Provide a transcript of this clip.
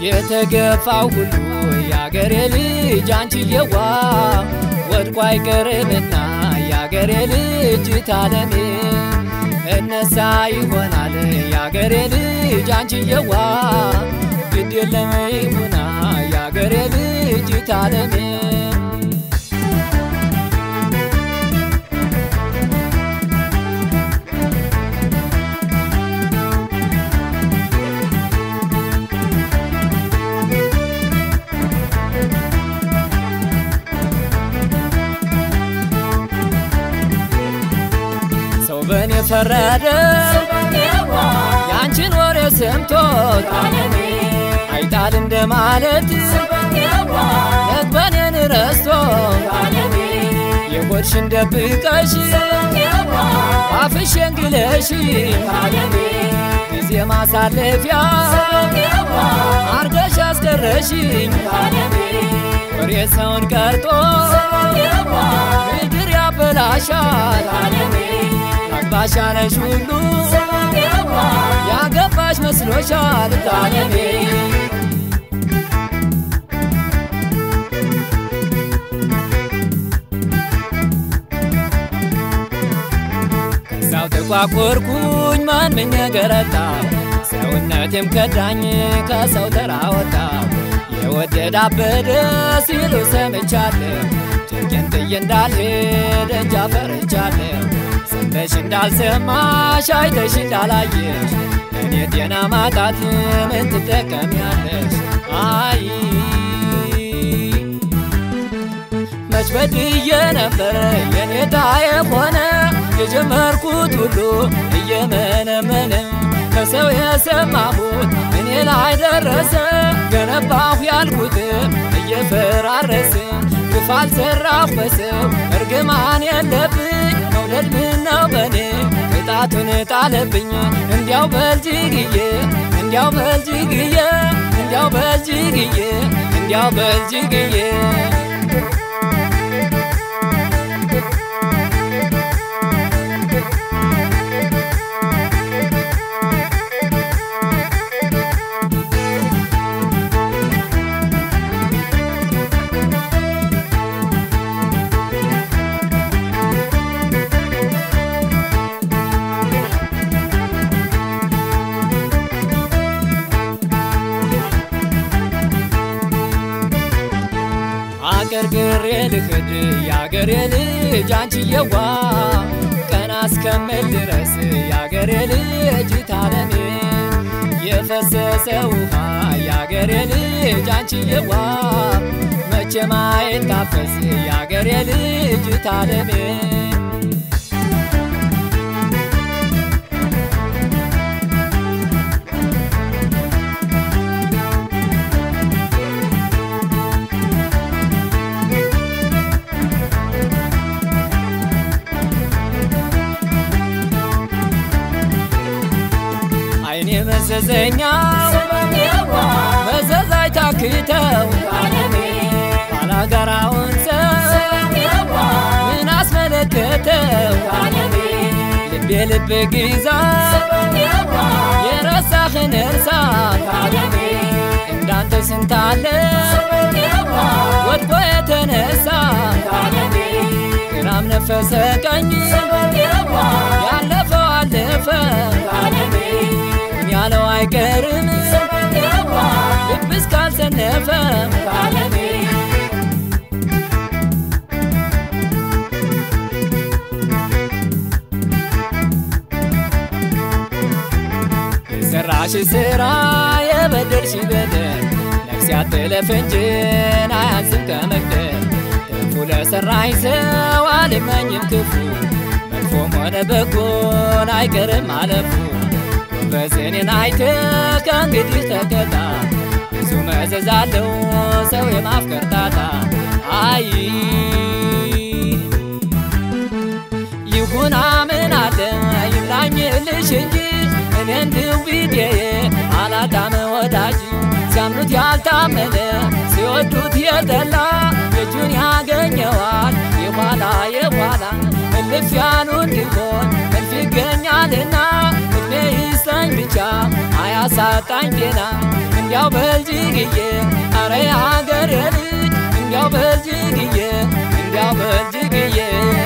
የተገፋው ሁሉ የአገሬ ልጅ አንቺዬዋ ወድቆ አይቀርምና የአገሬ ልጅ ታለሜ እነሳ ይሆናል የአገሬ ልጅ አንቺዬዋ ግድ የለም ይሁና የአገሬ ልጅ ታለሜ ሰው በእኔ ፈረደ የአንቺን ወሬ ሰምቶት አይጣል እንደማለት ነግበኔን ረስቶ የሆድሽን ደብቀሽ አፍሽን ግለሽ ጊዜ ማሳለፊያ አርገሽ አስደረሽኝ ወሬ ሰውን ቀርጦ ምድር ያበላሻል አግባሻነሽ ሁሉ ያገባሽ መስሎሻል ታለሜ ከዛው ተቋቆርኩኝ ማን ምን ገረታ ሰውነቴም ከዳኝ ከሰው ተራ ወጣ የወደድ አበደ ሲሉ ሰምቻለሁ ጭንቄን ጥዬ እንዳልሄድ እንጃ ፈርቻለሁ ሰምተሽ እንዳልሰማሽ አይተሽ እንዳላየሽ እኔ ጤና ማጣት ምን ትጠቀሚያለሽ? አይ መች በድዬ ነበር የኔታ የሆነ የጀመርኩት ሁሉ እየመነመነ ከሰው የሰማሁት እኔ ላይ ደረሰ ገነባሁ ያልኩት እየፈራረሰ ግፍ አልሰራሁ በሰው እርግማን የለብኝ መውደድ ምነው በኔ ቅጣቱን ጣለብኝ እንዲያው በልጅግዬ እንዲያው በልጅግዬ እንዲያው በልጅግዬ እንዲያው በልጅግዬ አገርግሬ ልክድ የአገሬ ልጅ አንቺዬዋ ቀና እስከምል ድረስ የአገሬ ልጅ ታለሜ የፈሰሰ ውሃ የአገሬ ልጅ አንቺዬዋ መቼ ማይታፈስ የአገሬ ልጅ ታለሜ አይኔ መዘዘኛው መዘዝ አይታክተው ባላጋራውን ሰው ምን አስመለከተው ልቤ ልብ ግዛ የረሳህን እርሳ እንዳንተ ስንታለ ወድቆ የተነሳ ግራም ነፈሰ ቀኝ ያለፈው አለፈ ያለው አይቀርም ልብ እስካልሰነፈ የሰራሽ ስራ የበደልሽ በደል ነፍስ ያትለፍ እንጂን አያንስም ከመግደል ክፉ ለሰራኝ ሰው አልመኝም ክፉ መጥፎም ሆነ በጎን አይቀርም አለፉ በዝኔን አይተ ከእንግዲህ ተቀጣ ብዙ መዘዝ አለው ሰው የማፍቀር ጣጣ አይ ይሁና ምን አለ ይብላኝልሽ እንጂ እኔ እንዲሁ ቢጤዬ አላጣም ወዳጅ ሲያምኑት ያልታመነ ሲወዱት የጠላ እጁን ያገኘዋል የኋላ የኋላ እልፍ ያሉ እንዲሆን እልፍ ይገኛልና እድሜ ይስጠኝ ብቻ አያ ያሳጣኝ ጤና እንዲያው በልጅግዬ አረ አገሬ ልጅ እንዲያው በልጅግዬ እንዲያው በልጅግዬ